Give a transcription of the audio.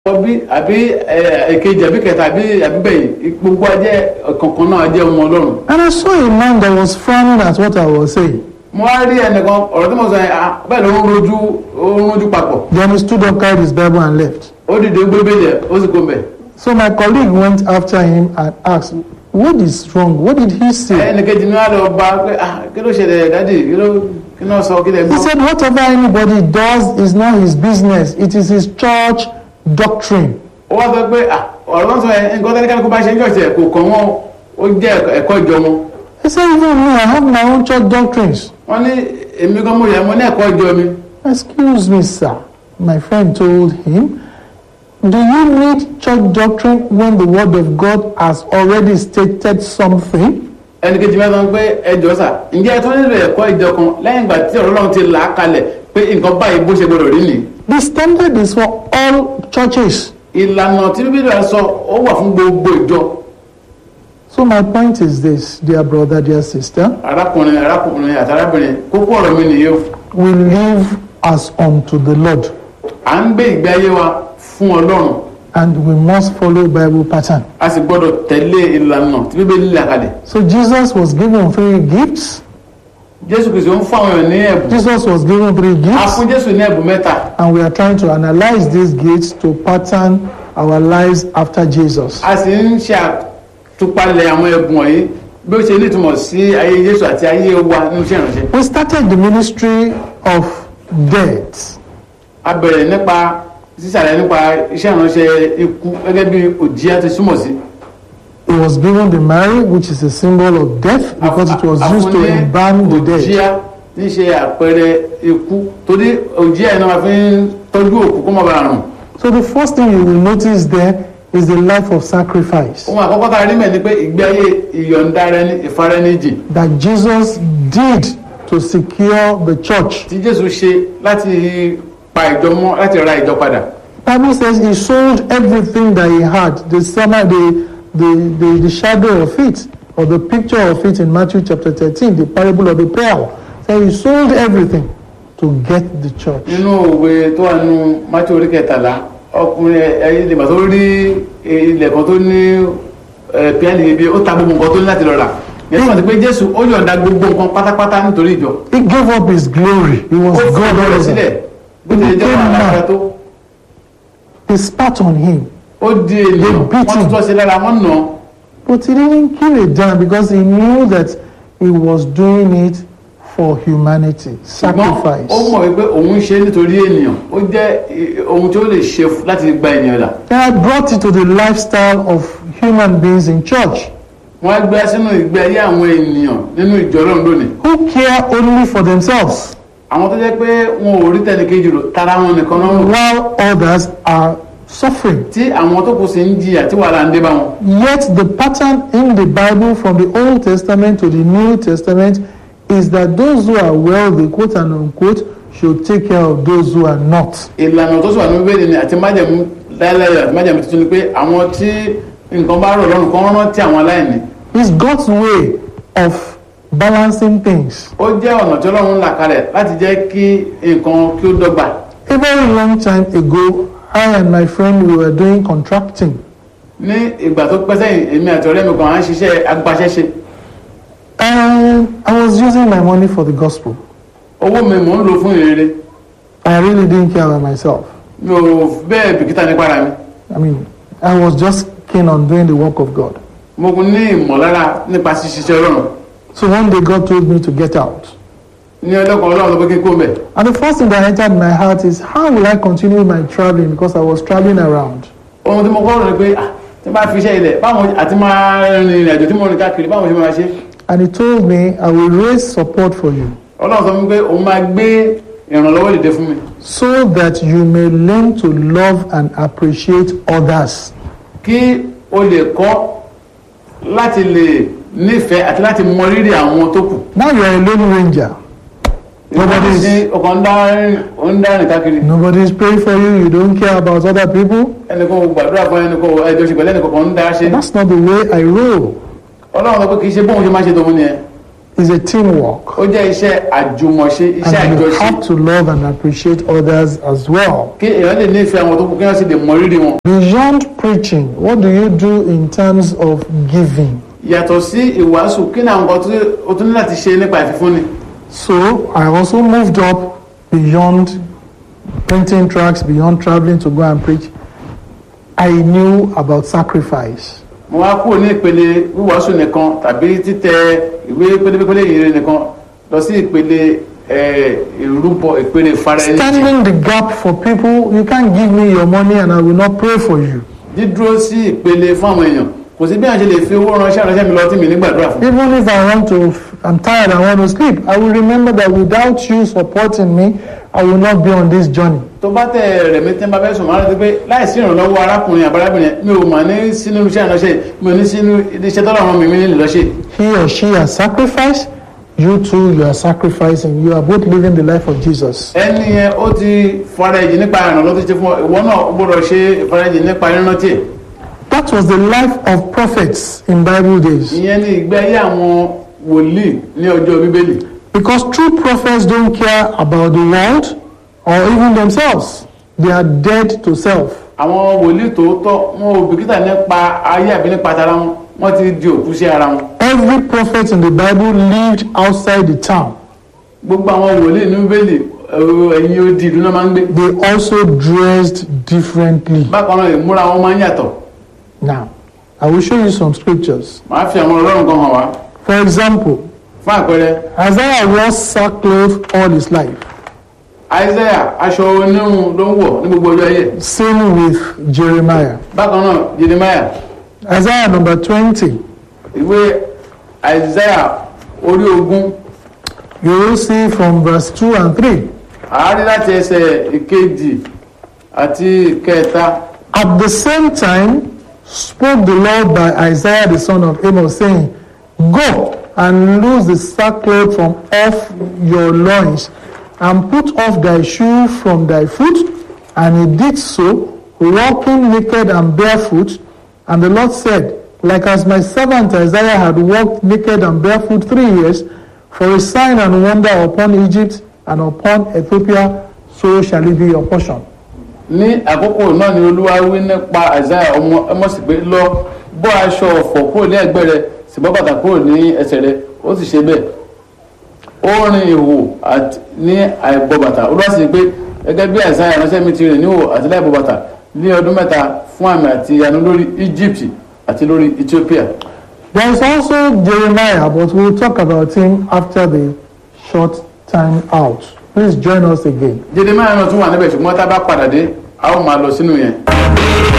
bí àbí èkejì àbí kẹta àbí àbí bẹ́ẹ̀ gbogbo ajẹ́ kankan náà ajẹ́ ọmọ ọlọ́run. And I saw a man that was frowning at what I was saying. mo wá rí ẹnìkan ọ̀rọ̀ tí mo sọ yẹn ah, bẹ́ẹ̀ ló ń rojú ó ń rojú papọ̀ Then he stood up, carried his Bible, and left. ó dìde ó gbé bẹ́ẹ̀ ó sì kó mbẹ̀. So my colleague went after him and asked, What is wrong? What did he say? ẹnìkejì mi wá lọ bá pé ah kí ló ṣẹlẹ̀ dádì kí ló kí ló sọ kí lè He gbọ́. said, Whatever anybody does is not his business, it is his church doctrine. ó wá sọ pé ah ọ̀rọ̀ wọn sọ yẹn nǹkan tẹ́lẹ̀ kálukú bá ṣe ń jọ̀ṣẹ̀ kò kàn wọ́n ó jẹ́ ẹ̀kọ́ ìjọ wọn. He said, Even me, I have my own church doctrines. wọ́n ní èmi kan mo yẹ mo ní ẹ̀kọ́ ìjọ mi. Excuse me, sir. My friend told him, Do you need church doctrine when the word of God has already stated something? ẹnìkejì mi sọ pé ẹjọ́ sà ǹjẹ́ ẹ tún nílò ẹ̀kọ́ ìjọ kan lẹ́yìn ìgbà tí ọ̀rọ̀ Ọlọ́run ti là á kalẹ̀ pé nǹkan báyìí bó ṣe gbọdọ̀ rí nìyí. The standard is for all churches. ìlànà tí bíbélì rẹ sọ ó wà fún gbogbo ìjọ So my point is this, dear brother, dear sister, arákùnrin arákùnrin àti arábìnrin kókó ọ̀rọ̀ mi nìyí o we live as unto the Lord à ń gbé ìgbé ayé wa fún Ọlọ́run and we must follow Bible pattern. a sì gbọdọ̀ tẹ̀lé ìlànà tí bíbélì là kalẹ̀ So Jesus was given three gifts. Jésù Kristi ń fún àwọn èèyàn ní ẹ̀bùn Jesus was given three a gifts fún Jésù ní ẹ̀bùn mẹ́ta and we are trying to analyze these gifts to pattern our lives after Jesus. a sì ń ṣe àtúpalẹ̀ àwọn ẹ̀bùn wọ̀nyí bí ó ṣe nítumọ̀ sí ayé Jésù àti ayé wa nínú iṣẹ́ ìránṣẹ́ We started the ministry of death. a bẹ̀rẹ̀ nípa sísàlẹ̀ nípa iṣẹ́ ìránṣẹ́ ikú gẹ́gẹ́ bí òjìá ti súnmọ̀ sí He was given the Mary, which is a symbol of death, because it was used to embalm the dead. òjìá tí ń ṣe àpẹẹrẹ ikú torí òjìá yẹn náà máa fi ń tọ́jú òkú kó má bàa rùn So the first thing you will notice there is the life of sacrifice ohun àkọ́kọ́ tá a rí mẹ́ ni pé ìgbé ayé ìyọ̀ǹda rẹ ní ìfarẹ́níjì that Jesus did to secure the church. tí Jésù ṣe láti pa ìjọ mọ́ láti ra ìjọ padà Bible says he sold everything that he had, the summer, the, the, the, the shadow of it, or the picture of it in Matthew chapter 13, the parable of the pearl. So he sold everything to get the church. nínú òwe tó wà nínú mátí orí kẹtàlá ọkùnrin ẹyẹ ìdìbò tó rí ilẹ̀ kan tó ní píánì ibi ó ta gbogbo nǹkan tó ní láti lọ rà yẹn tó wà sí pé Jésù ó yọ̀ǹda gbogbo nǹkan pátápátá nítorí ìjọ He gave up his glory. He ó was fi God ọ̀dọ́ rẹ̀ all sílẹ̀ over. bó ti lè jẹ́ wà lára tó They spat on him. ó di ènìyàn They wọ́n beat tún him. tọ́ sí lára wọ́n nà án. But he didn't kill it down because he knew that he was doing it for humanity. ṣùgbọ́n Sacrifice. ó mọ̀ wípé òun ṣe é nítorí ènìyàn ó jẹ́ eh, ohun tí ó lè ṣe f- láti gba ènìyàn là Then I brought it to the lifestyle of human beings in church wọ́n á gbé sínú ìgbé ayé àwọn ènìyàn nínú ìjọ Ọlọ́run lónìí who care only for themselves àwọn tó jẹ́ pé wọn ò rí tẹnìkejì rò tara wọn nìkan náà rò while others are suffering. tí àwọn tó kù sí ń jìyà tí wàhálà ń dé bá wọn. Yet the pattern in the Bible from the Old Testament to the New Testament is that those who are wealthy, quote and unquote, should take care of those who are not. ìlànà tó sọ ní bíbélì ni àti májẹ̀mú láéláé àti májẹ̀mú tuntun ni pé àwọn tí nǹkan bá rọ̀ lọ́rùn kan rántí àwọn aláìní. It's God's way of balancing things. ó jẹ́ ọ̀nà tí Ọlọ́run là kalẹ̀ láti jẹ́ kí nǹkan kí ó dọ́gba. A very long time ago, I and my friend we were doing contracting. ní ìgbà tó pẹ́ sẹ́yìn èmi àti ọ̀rẹ́ mi kan à ń ṣiṣẹ́ agbaṣẹ́ṣe And I was using my money for the gospel. owó mi mò ń lò fún ìrere I really didn't care about myself. mi ò bẹ́ẹ̀ bìkítà nípa ara mi I mean, I was just keen on doing the work of God. mo kún ní ìmọ̀lára nípa ṣíṣiṣẹ́ Ọlọ́run So one day God told me to get out. ní ọlọ́kan Ọlọ́run ló pé kí n kó mẹ́ And the first thing that entered my heart is how will I continue my traveling because I was traveling around. ohun tí mo kọ́ rò ni pé ah tí n bá fi iṣẹ́ ilẹ̀ báwọn àti máa rin ìrìn àjò tí mo rìn káàkiri báwọn ṣe máa ṣe And he told me, I will raise support for you Ọlọ́run sọ fún mi pé òun máa gbé ìrànlọ́wọ́ dìde fún mi so that you may learn to love and appreciate others. kí o lè kọ́ láti lè nífẹ̀ẹ́ àti láti mọ rírì àwọn tó kù. Now you are a lone ranger. Nobody is- ní ọkàn ń dá rìn ó ń dá rìn káàkiri Nobody is praying for you. You don't care about other people. ẹnìkan ò gbàdúrà fún ẹnìkan ò ẹjọ́ ṣe pẹ̀lú ẹnìkan kan ń dá ṣe. That's not the way I roll. Ọlọ́run sọ pé kì í ṣe bóun ṣe máa ṣe tòun nìyẹn is a teamwork. ó jẹ́ iṣẹ́ àjùmọ̀ṣe iṣẹ́ And you àjọṣe have to love and appreciate others as well. kí èèyàn lè nífẹ̀ẹ́ àwọn tó kù kí wọ́n sì lè mọ rírì wọn. Beyond preaching, what do you do in terms of giving? yàtọ̀ sí ìwàásù kí ni àwọn nǹkan tí o tún ní láti ṣe nípa ìfífúnni. So I also moved up beyond printing tracts, beyond traveling to go and preach. I knew about sacrifice. mo wá kúrò ní ìpele wíwàásù nìkan tàbí títẹ ìwé pélépélé ìrere nìkan lọ sí ìpele eh, ìrúbọ ìpele ìfara ẹni jì. Standing the gap for people, you can't give me your money and I will not pray for you. dídúró sí ìpele fún àwọn èèyàn kò sí bí àwọn ṣe lè fi owó ránṣẹ́ ránṣẹ́ mi lọ tí mi ní gbàdúrà fún. Even if I want to, I'm tired, I want to sleep, I will remember that without you supporting me, I will not be on this journey. tó bá tẹ rẹ̀ mi tí n bá fẹ́ sùn máa rántí pé láìsí ìrànlọ́wọ́ arákùnrin àbárábìnrin mi ò mà ní sínú iṣẹ́ ìránṣẹ́ mi ò ní sínú iṣẹ́ tọ́lọ̀ àwọn mi mi nílò lọ́ṣẹ́. He or she has sacrificed, you too, you are sacrificing. You are both living the life of Jesus. ẹni yẹn ó ti fara ẹ̀jì nípa ìrànlọ́wọ́ tó ṣe fún ọ ìwọ náà ó gbọ́dọ̀ ṣe ìfara ẹ̀jì nípa ìrántí ẹ̀. That was the life of prophets in Bible days. ìyẹn ní ìgbé ayé àwọn wòlíì ní ọjọ́ bíbélì Because true prophets don't care about the world or even themselves. They are dead to self. àwọn wòlíì tòótọ́ wọn ò bìkítà nípa ayé àbí nípa tara wọn wọ́n ti di òkú sí ara wọn. Every prophet in the Bible lived outside the town. gbogbo àwọn wòlíì ní bíbélì ẹ̀rọ ẹ̀yìn odi ìlú náà máa ń gbé. They also dressed differently. bákan náà ìmúra wọn máa ń yàtọ̀. Now, I will show you some scriptures. màá fi àwọn ọlọ́run kan hàn wá. For example, fún àpẹẹrẹ Isaiah wore sackcloth all his life. isaiah aṣọ onírun ló ń wọ̀ ní gbogbo ọjọ́ ayé. Same with Jeremiah. bákan náà jeremiah Isaiah number 20, ìwé isaiah orí ogún you will see from verse 2 and 3. àárí láti ẹsẹ̀ ìkejì àti ìkẹta. At the same time, spoke the Lord by Isaiah the son of Amos, saying, Go and loose the sackcloth from off your loins, and put off thy shoe from thy foot. And he did so, walking naked and barefoot. And the Lord said, Like as my servant Isaiah had walked naked and barefoot three years, for a sign and wonder upon Egypt and upon Ethiopia, so shall it be your portion. ní àkókò náà ni olúwa wí nípa isaiah ọmọ ẹmọsì pé lọ bọ́ aṣọ ọ̀fọ̀ kúrò ní ẹ̀gbẹ́ rẹ̀ sì bọ́ bàtà kúrò ní ẹsẹ̀ rẹ̀ ó sì ṣe bẹ́ẹ̀ ó rin ìhò àti ní àìbọ̀ bàtà olúwa sì ní pé gẹ́gẹ́ bí isaiah ránṣẹ́ mi ti rìn ní ìhò àti láìbọ̀ bàtà ní ọdún mẹ́ta fún àmì àti ìyanu lórí egypt àti lórí ethiopia There is also Jeremiah, but we'll talk about him after the short time out. Please join us again. jeremiah náà tún wà níbẹ̀ ṣùgbọ́n tá a bá padà dé a ó máa lọ sínú yẹn.